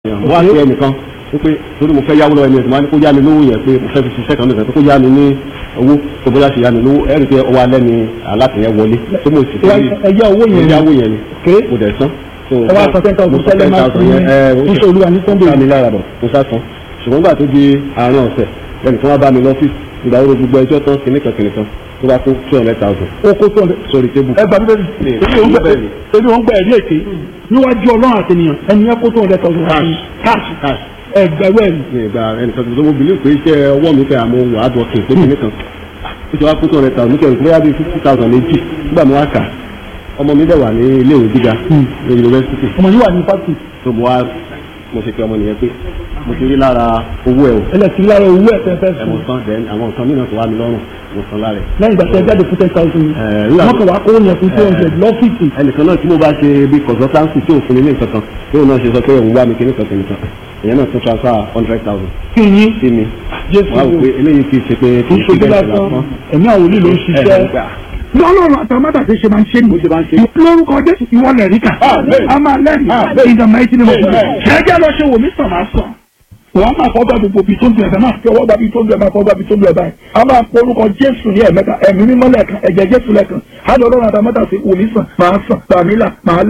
wọ́n á sí ẹnìkan wípé torí mo fẹ́ yáwó lọ́wọ́ ẹni ẹ̀sìn máa ní kó yá mi lówó yẹn pé mo fẹ́ fi ṣiṣẹ́ kan nìkan tó kó yá mi ní owó tó bóyá ṣe yá mi lówó ẹ̀rí pé ọwọ́ alẹ́ ni alátìyẹn wọlé tó mo sì fi ẹ̀yà owó yẹn ẹ̀yà owó yẹn ni ké mo dẹ̀ san. ẹ wá sọ ten thousand tẹ́lẹ̀ máa fún mi iṣẹ́ olúwa ní sunday ká mi lára bọ̀ mo sá san ṣùgbọ́n gbà tó di àárín ọ̀sẹ̀ lẹ́nu tí wọ́n bá mi lọ́fíìsì ìgbà wo gbogbo ẹjọ́ tán kìnnìkan kìnnìkan tó bá kó two hundred thousand ó kó tó ọ̀dẹ sórí tébù. ẹ gbàgbé bẹ́ẹ̀ torí òun gbà ẹ̀rí èké níwájú ọlọ́run àti ènìyàn ẹni yẹn kó tó ọ̀dẹ tọ̀sán káàṣì cash ẹgbẹ̀rún ẹ̀rí ní ìgbà ẹnìkan tó mo bìlí pé iṣẹ́ ọwọ́ mi fẹ́ àmọ́ wà á dọ̀ kí n pé kìnnìkan ó ti wá kó two hundred thousand nítorí pé bóyá bíi fifty thousand méjì nígbà mo wá kà ọmọ mi dẹ̀ wà ní ilé ìwé gíga ní yunifásitì ọmọ yìí wà ní fásitì tó mo wá mo ṣe pé ọmọ nìyẹn pé mo ti rí lára owó ẹ̀ o ẹlẹ́sìn lára owó ẹ̀ fẹ́ fẹ́ ẹ̀ mo fún san then àwọn nǹkan mìíràn tó wá mi lọ́rùn mo san lára ẹ̀. lẹ́yìn ìgbà tí ẹ jáde fún ten thousand Ẹ̀, nígbà wọ́n kàn wá kó yẹn fún two hundred lọ́fíìsì ẹnìkan náà tí mo bá ṣe bí consultancy tí òfin ní nǹkan kan tí òun náà ṣe sọ pé òun wá mi kí nìkan kìnìkan èèyàn náà tún transfer hundred thousand kí yín sí mi jésù wọ́n á wò pé eléyìí kì í ṣe pé kì í ṣojú lásán ẹ̀mí àwọn olè ló ń ṣiṣẹ́ lọ́lọ́run àtàmátà ṣe ṣe máa ń ṣe Bó ṣe máa ń ṣe. ní lórúkọ jésù ìwọ lẹ̀rí kà Amen. a máa lẹ́rìí in the mighty name of Jesus ṣẹ́jẹ́ lọ ṣe wò mí sàn máa sàn wọ́n máa fọ́ bá gbogbo ibi tó ń dùn ẹ̀fẹ̀ máa fi ọwọ́ bá ibi tó ń dùn ẹ̀ máa fọ́ bá ibi tó ń dùn ẹ̀ báyìí a máa pọ orúkọ jésù ní ẹ̀mẹ́ta ẹ̀mí mímọ́ lẹ́ẹ̀kan ẹ̀jẹ̀ jésù lẹ́ẹ̀kan á lọ lọ́run àtàmátà ṣe wò mí sàn máa sàn tàmílà máa